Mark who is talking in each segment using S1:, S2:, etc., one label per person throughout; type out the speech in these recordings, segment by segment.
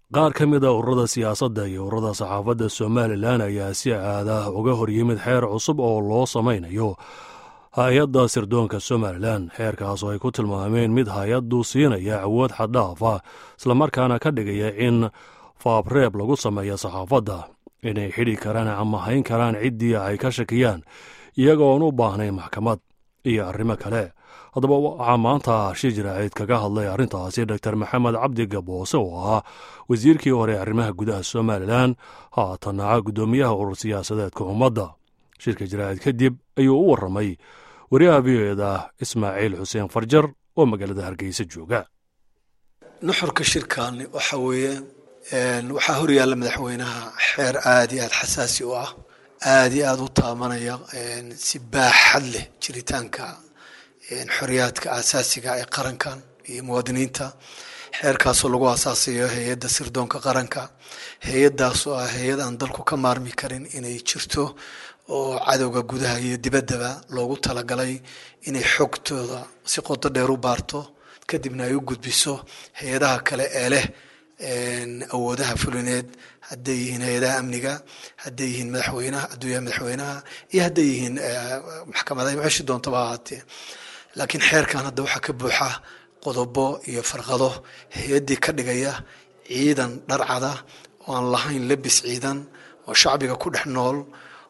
S1: qaar ka mid a ururada siyaasadda iyo ururada saxaafadda somalilan ayaa si aada uga hor yimid xeer cusub oo loo samaynayo hay-adda sirdoonka somalilan xeerkaas oo ay ku tilmaameen mid hay-addu siinaya awood xaddhaafa islamarkaana ka dhigaya in faabreeb lagu sameeyo saxaafadda inay xidhi karaan ama hayn karaan ciddii ay ka shakiyaan iyagoon u baahnayn maxkamad iyo arrimo kale haddaba waxaa maanta shi jiraaciid kaga hadlay arrintaasi dor maxamed cabdi gaboose oo ahaa wasiirkii hore ee arrimaha gudaha somalilan haatanaca guddoomiyaha urur siyaasadeedka ummadda shirka jiraacid kadib ayuu u warramay wariyaha v o eda ismaaciil xuseen farjar oo magaalada hargeysa jooga
S2: nuxurka shirkaani waxa weeye waxaa horyaalla madaxweynaha xeer aada iyo aada xasaasi u ah aada iyo aada u taabanaya si baaxad leh jiritaanka xoriyaadka aasaasiga ee qarankan iyo muwaadiniinta xeerkaasoo lagu asaasayo hay-adda sirdoonka qaranka hay-addaas oo ah hay-ad aan dalku ka maarmi karin inay jirto oo cadowga gudaha iyo dibaddaba loogu talagalay inay xogtooda si qodo dheer u baarto kadibna ay u gudbiso hay-adaha kale ee leh awoodaha fulineed hadday yihiin hay-adaha amniga hadday yihiin madaxweynaha hadduu yahay madaxweynaha iyo hadday yihiin maxkamadaha meeshi doontaba ahaatee laakiin xeerkan hadda waxaa ka buuxa qodobo iyo farqado hay-addii ka dhigaya ciidan dharcada oo aan lahayn lebis ciidan oo shacbiga ku dhex nool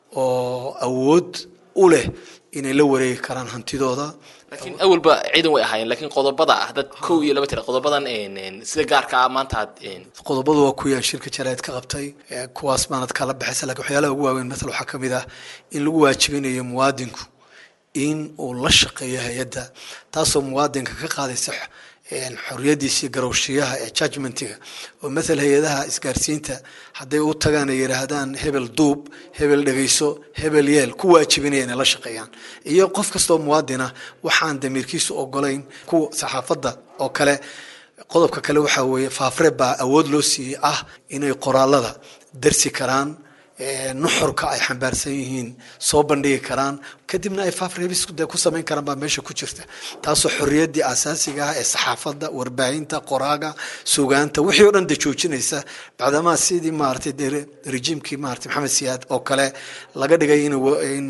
S2: oo awood u leh inay la wareegi karaan hantidooda
S3: laakiin awalba ciidan way ahaayeen laakiin qodobada ah dad kow iyo laba tira qodobadan sida gaarka ah maanta aad
S2: qodobadu waa kuwii aan shirka jaraa'id ka qabtay kuwaas baanad kala baxaysa lakin waxyaalaha ugu waaweyn matal waxaa kamid ah in lagu waajibinayo muwaadinku in uu la shaqeeyo hay-adda taasoo muwaadinka ka qaadaysa xoriyadiisii garowshiyaha ee judgmentiga oo mathal hay-adaha isgaarsiinta hadday u tagaan ay yidhaahdaan hebel duub hebel dhegeyso hebel yeel ku waajibinaya inay la shaqeeyaan iyo qof kastoo muwaadina waxaan damiirkiisu ogolayn kuwa saxaafadda oo kale qodobka kale waxaa weeye faafre baa awood loo siiyey ah inay qoraalada darsi karaan nuxurka ay xambaarsan yihiin soo bandhigi karaan kadibna ay faafreebis de ku samayn karaan baa meesha ku jirta taasoo xorriyaddii asaasiga ah ee saxaafadda warbaahinta qoraaga sugaanta wixii o dhan de joojinaysa bacdamaa sidii maaragtay de rejiimkii maratay maxamed siyaad oo kale laga dhigay in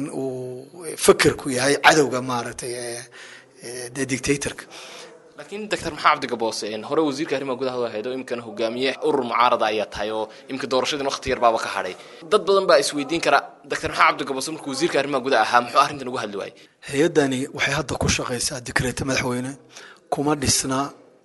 S2: uu fekerku yahay cadowga maaragtay de dictatorka
S3: laakiin doctor maxaa cabdigaboose hore wasiirka arrimaha gudaha ahayd oo imikana hogaamiye urur mucaarada ayaa tahay oo imika doorashadin waqti yar baaba ka hadhay dad badan baa isweydiin kara doctor maxaa cabdigaboose markuu wasiirka arrimaha gudaha ahaa muxuu arrintan ugu hadli waayey
S2: hay-addani waxay hadda ku shaqaysaa dikreeta madaxweyne kuma dhisna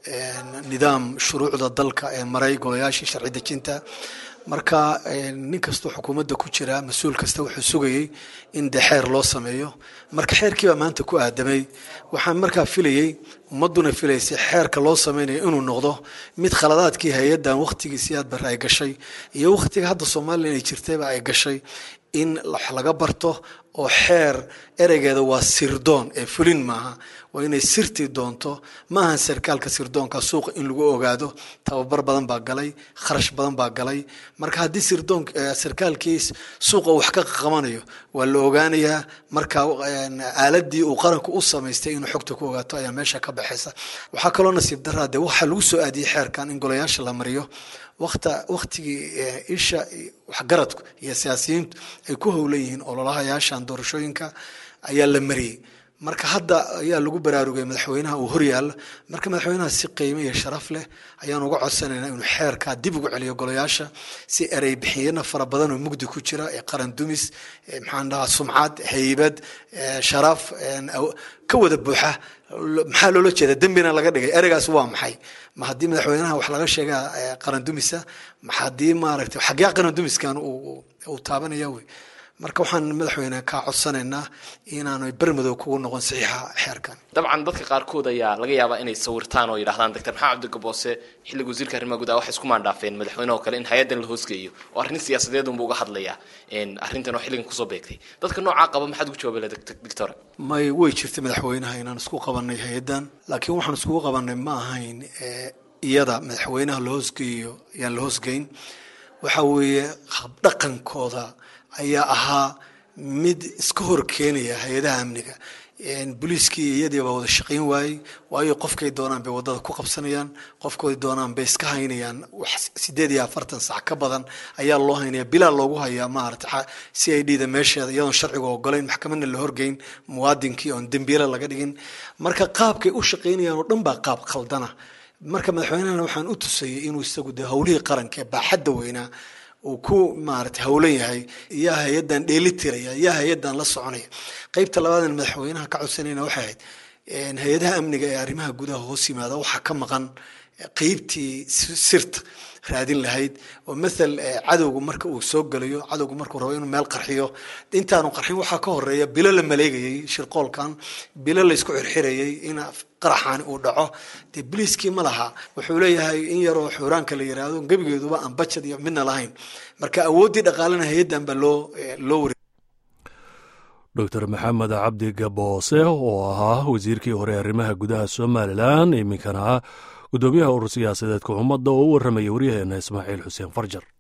S2: nidaam shuruucda dalka ee maray golayaashii sharci dejinta marka nin kastoo xukuumadda ku jira mas-uul kasta wuxuu sugayey in dee xeer loo sameeyo marka xeerkiibaa maanta ku aadamay waxaan markaa filayey ummadduna filaysay xeerka loo sameynayo inuu noqdo mid khaladaadkii hay-addan wakhtigiisii aad bare ay gashay iyo wakhtiga hadda soomaaliya inay jirtayba ay gashay in wax laga barto oo xeer ereygeeda waa sirdoon ee fulin maaha waa inay sirtii doonto maahan sarkaalka sirdoonka suuqa in lagu ogaado tababar badan baa galay kharash badan baa galay marka haddii sirdoon sarkaalkiis suuqa wax ka qabanayo waa la ogaanayaa marka aaladii uu qaranku u samaystay inuu xogta ku ogaato ayaa meesha ka baxaysa waxaa kaloo nasiib daraa de waxaa lagu soo aadiyey xeerkan in golayaasha la mariyo wata wakhtigii isha waxgaradku iyo siyaasiyiintu ay ku howlan yihiin ololahayaashan doorashooyinka ayaa la mariyey marka hadda ayaa lagu baraarugay madaxweynaha uu horyaalla marka madaxweynaha si qiimo iyo sharaf leh ayaan uga codsanaynaa inuu xeerkaa dib ugu celiyo golayaasha si erey bixiyana fara badan oo mugdi ku jira ee qaran dumis maxaan dhahaa sumcad haybad sharaf ka wada buuxa maxaa loola jeeda dembina laga dhigay ereygaas waa maxay ma haddii madaxweynaha wax laga sheegaa qaran dumisa ma haddii maaragtay xagyaa qaran dumiskan uu taabanaya wey marka waxaan madaxweyne kaa codsanaynaa inaanu bermadow kugu noqon saxiixa xeerkan
S3: dabcan dadka qaarkood ayaa laga yaabaa inay sawirtaan oo yidhahdaan doctor maxamed cabdigaboose xilliga wasiirka arrimaha gudaha waxay isku maandhaafeen madaxweyne oo kale in hay-addan la hoosgeeyo oo arrin siyaasadeed unba uga hadlayaa arrintan oo xilligan kusoo beegtay dadka noocaa qaba maxaad ugu jawaabay doctor
S2: may way jirtay madaxweynaha inaan isku qabanay hay-addan laakiin waxaan iskugu qabanay ma ahayn iyada madaxweynaha la hoosgeeyo ayaan la hoosgeyn waxa weeye habdhaqankooda ayaa ahaa mid iska hor keenaya hay-adaha amniga booliiskii iyadii baa wada shaqayn waayey waayo qofkay doonaan bay wadada ku qabsanayaan qofkooy doonaan bay iska haynayaan wax sideed iyo afartan sac ka badan ayaa loo haynaya bilaa loogu hayaa maarata c i d da meesheeda iyadoon sharciga ogolayn maxkamadna la horgeyn muwaadinkii oon dembiile laga dhigin marka qaabkay u shaqaynayaan oo dhan baa qaab khaldana marka madaxweynehana waxaan u tusayay inuu isagu de howlihii qaranka ee baaxadda weynaa uu ku maarata howlan yahay yaa hay-addan dheeli tiraya yaa hay-addan la soconaya qeybta labaadan madaxweynaha ka codsanayna waxay ahayd hay-adaha amniga ee arrimaha gudaha hoos yimaada waxaa ka maqan qeybtii sirta raadin lahayd oo mathal cadowgu marka uu soo gelayo cadowgu markuu rabo inuu meel qarxiyo intaanu qarxin waxaa ka horeeya bilo la maleegayay shirqoolkan bilo la isku xirxirayay in qaraxaani uu dhaco dee biliiskii ma laha wuxuu leeyahay in yaroo xuuraanka la yiraahdo gebigeeduba aan bajad iyo midna lahayn marka awooddii dhaqaalena hay-addan baa loo loo wari
S1: doctor maxamed cabdi gaboose oo ahaa wasiirkii hore arrimaha gudaha somalilan iminkana gudoomiyaha urur siyaasadeedka ummadda oo u warramaya waryaheena ismaaciil xuseen farjar